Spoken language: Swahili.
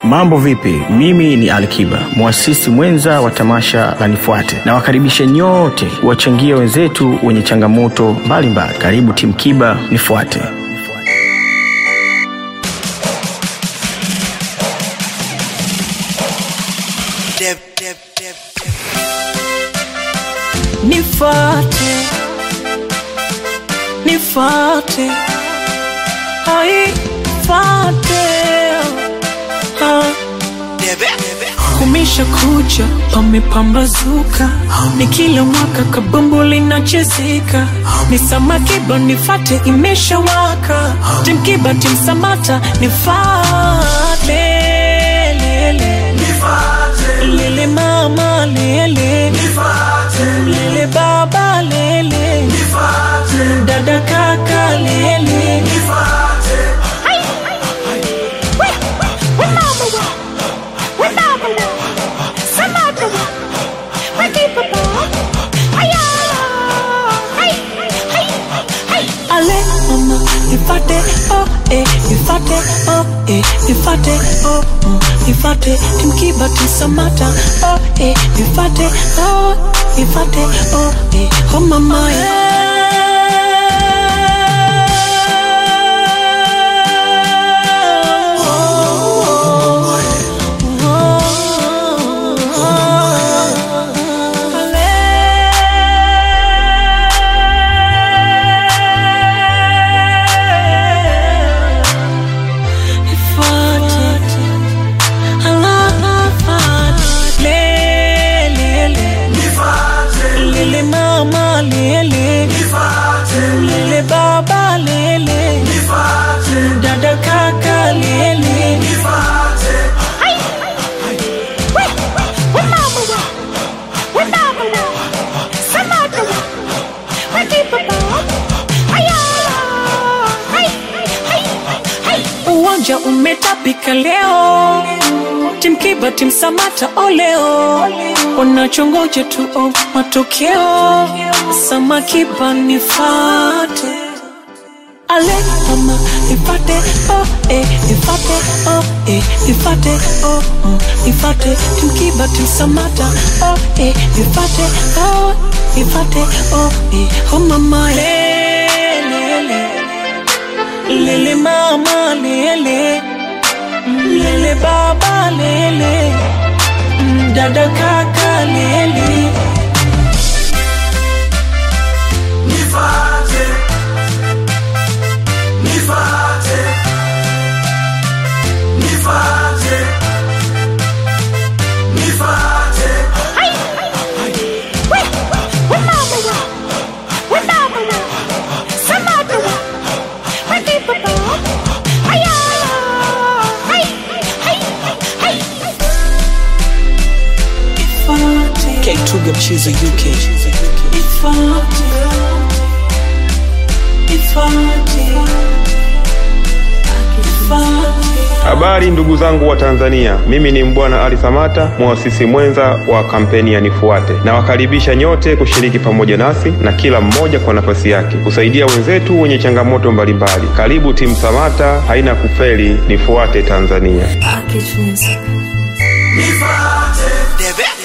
Mambo vipi? Mimi ni Alikiba, mwasisi mwenza wa tamasha la Nifuate. Nawakaribisha nyote kuwachangia wenzetu wenye changamoto mbalimbali. Karibu timu Kiba, Nifuate. Nifuate, nifuate, ai, fuate, ah. Kumisha kucha pamepambazuka, ni kila mwaka kabumbu linachezeka, ni Samakiba nifate imeshawaka, timkiba timsamata nifate, lele lele mama lele lele baba lele dada kaka lele Ale mama ifate oh eh ifate oh eh ifate oh mm, ifate timkiba tisamata oh eh ifate oh ifate oh eh oh mama Lele mama lele lele baba lele dada kaka lele uwanja umetapika leo timkiba timsamata oleo wanachongoja tu oh, matokeo samakiba nifate ale mama ifate oh eh ifate oh eh ifate oh mm, ifate timkiba timsamata oh eh ifate oh ifate oh eh oh mama lele lele mama lele lele baba lele mm, dada kaka lele Nifate, nifate, nifate, nifate. K2 mchizo UK Ifate Ifate Ifate Habari ndugu zangu wa Tanzania, mimi ni Mbwana Ali Samata, mwasisi mwenza wa kampeni ya Nifuate. Nawakaribisha nyote kushiriki pamoja nasi na kila mmoja kwa nafasi yake kusaidia wenzetu wenye changamoto mbalimbali. Karibu timu Samata, haina kufeli. Nifuate Tanzania. Package music Nifate,